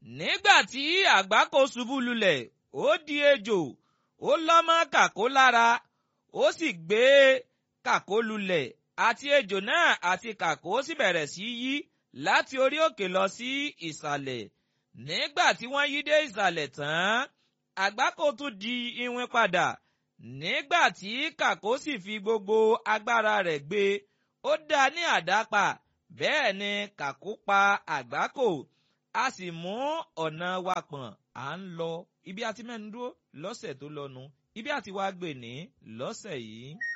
nígbà tí àgbákò ṣubú lulẹ̀ ó di ejò ó lọ́mọ kàkó lára ó sì gbé kàkó lulẹ̀ àti ejò náà àti kàkó sì bẹ̀rẹ̀ sí yí láti orí òkè lọ sí ìsàlẹ̀ nígbà tí wọ́n yí dé ìsàlẹ̀ tán àgbákò tún di iwin padà nígbà tí kàkó sì fi gbogbo agbára rẹ̀ gbé ó dá ní àdápa bẹ́ẹ̀ ni kàkó pa àgbákò a sì mú ọ̀nà wa pọ̀n à ń lọ ibi àti mẹ́nu dúró lọ́sẹ̀ tó lọ́nu ibi àti wá gbè ní lọ́sẹ̀ yìí.